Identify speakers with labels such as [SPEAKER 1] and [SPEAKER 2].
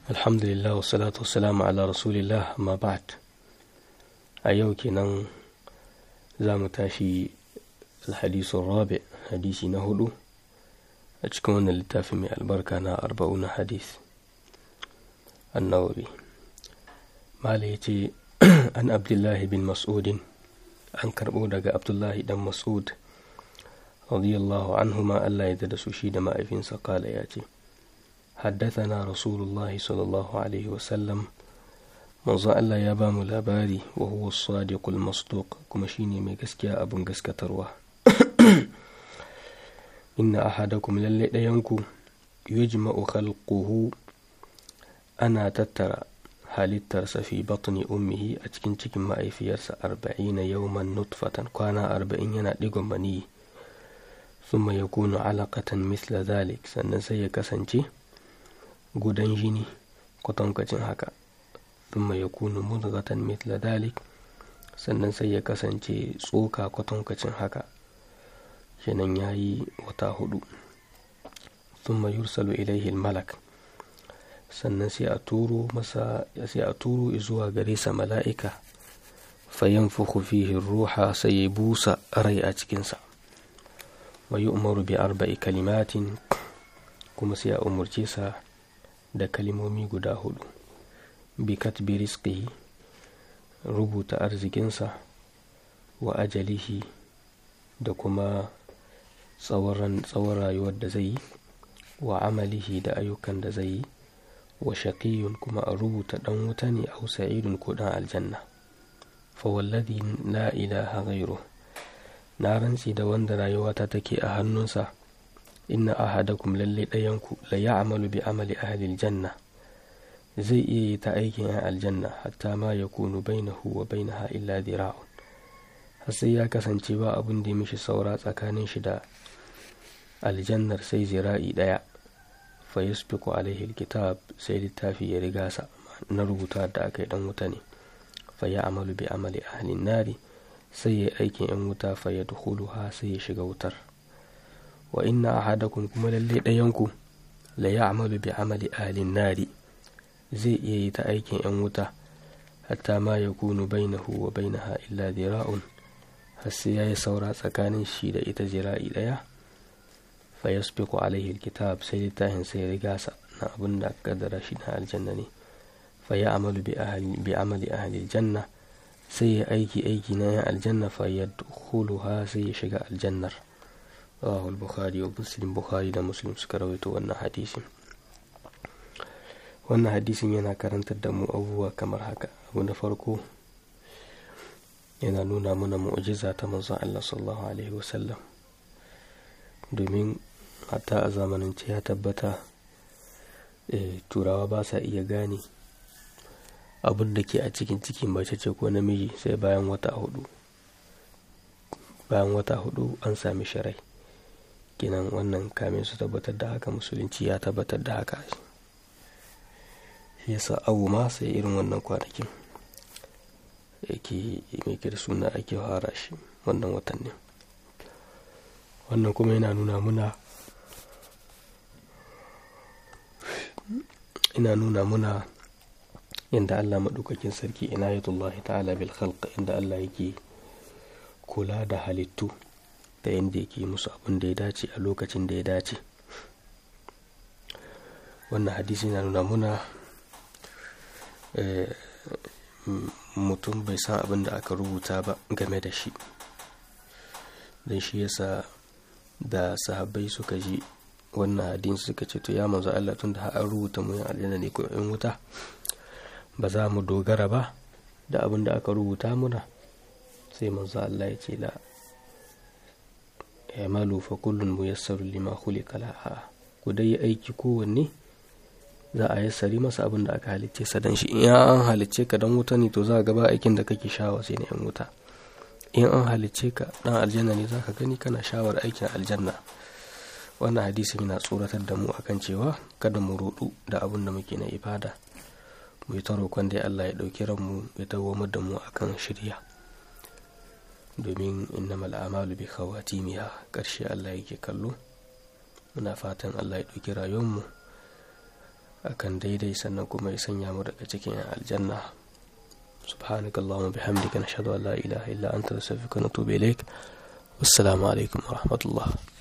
[SPEAKER 1] alhamdulillah wassalatu wassalamu ala rasulillah amma ba'd a yau kenan za mu tashi alhadisun rabi hadisi na hudu a cikin wannan littafi mai albarka na arba'una hadis annawawi mala ya ce an abdullahi bin mas'udin an karbo daga abdullahi dan mas'ud radiyallahu anhuma Allah ya da su shi da ma'aifinsa kala ya ce حدثنا رسول الله صلى الله عليه وسلم manzon Allah ya ba mu labari wa huwa sadiqul masduq kuma shine mai gaskiya abin gaskatarwa inna ahadakum lalle ɗayanku yujma'u khalquhu ana tattara halittarsa fi batni ummihi a cikin cikin ma'aifiyarsa arba'ina yawman nutfatan kwana arba'in yana digon maniyi thumma yakunu alaqatan misla dhalik sannan sai ya kasance gudan jini kwatankwacin haka thumma yakunu mudghatan mithla dhalik sannan sai ya kasance tsoka kwatankwacin haka kenan yayi wata hudu thumma yursalu ilaihi malak sannan sai a turo masa sai a turo zuwa gare sa mala'ika fayanfukhu fihi ruha sai ya busa rai a cikinsa wa yu'maru bi arba'i kalimatin kuma sai a umurce sa da kalimomi guda hudu bi katbi rizqihi rubuta arzikinsa wa ajalihi da kuma tsawon rayuwar da zai yi wa amalihi da ayyukan da zai yi wa shaqiyun kuma a rubuta dan wuta ne a sa'idun ko dan aljanna fa wallazi la ilaha ghairu na rantsi da wanda rayuwata take a hannunsa inna ahadakum lalle ɗayanku la ya'malu bi amali ahli janna zai iya yi ta aikin yan aljanna hatta ma ya kunu bainahu wa bainaha illa dira'un har sai ya kasance ba abin da ya mishi saura tsakanin shi da aljannar sai zira'i ɗaya fa yasbiqu alaihi alkitab sai littafi ya riga sa na rubuta da aka yi dan wuta ne fa ya amalu bi amali ahli nari sai ya aikin yan wuta fa ya dukhuluha sai ya shiga wutar wa inna ahadakum kuma lalle ɗayanku la ya'malu bi amali ahlin nari zai iya yi ta aikin yan wuta hatta ma ya kunu bainahu wa bainaha illa zira'un har sai yayi saura tsakanin shi da ita zira'i ɗaya fa yasbiqu alaihi alkitab sai littafin sai riga sa na abin da kaddara shi na aljanna ne fa ya'malu bi ahli bi amali ahli aljanna sai ya aiki aiki na yan aljanna fa yadkhuluha sai ya shiga aljannar rawahu al-bukhari wa muslim bukhari da muslim suka rawaito wannan hadisin wannan hadisin yana karantar da mu abubuwa kamar haka abu na farko yana nuna mana mu'jiza ta manzon Allah sallallahu alaihi wasallam domin hatta a zamanance ya tabbata turawa ba sa iya gane abin da ke a cikin ciki mace ce ko namiji sai bayan wata hudu bayan wata hudu an sami shirai kenan wannan kamin su tabbatar da haka musulunci ya tabbatar da haka shi yasa abu ma sai irin wannan kwanakin yake mai da suna ake fara shi wannan watan ne wannan kuma yana nuna muna ina nuna muna inda Allah maɗaukakin sarki inayatullahi ta'ala bil khalq inda Allah yake kula da halittu da yadda yake musu abin da ya dace a lokacin da ya dace wannan hadisi na nuna muna mutum bai san abin da aka rubuta ba game da shi don shi yasa da sahabbai suka ji wannan hadisi suka ce to ya manzo Allah tun da an rubuta mu aljanna ne ko in wuta ba za mu dogara ba da abin da aka rubuta muna sai manzo Allah ya ce la i'malu fa kullun muyassaru lima khuliqa laha ku dai aiki kowanne za a yassari masa abin da aka halicce sa dan shi in an halicce ka dan wuta ne to za ga ba aikin da kake shawa sai na yan wuta in an halicce ka dan aljanna ne za ka gani kana shawar aikin aljanna wannan hadisi yana tsoratar da mu akan cewa kada mu rudu da abin da muke na ibada mu yi ta roƙon dai Allah ya ɗauki ranmu ya dawwamar da mu akan shirya domin innamal amalu bi khawatimiha ƙarshe Allah yake kallo muna fatan Allah ya ɗauki rayuwarmu akan daidai sannan kuma ya sanya mu daga cikin aljanna سبحانك اللهم وبحمدك نشهد أن لا إله إلا أنت نستغفرك ونتوب إليك والسلام عليكم ورحمة الله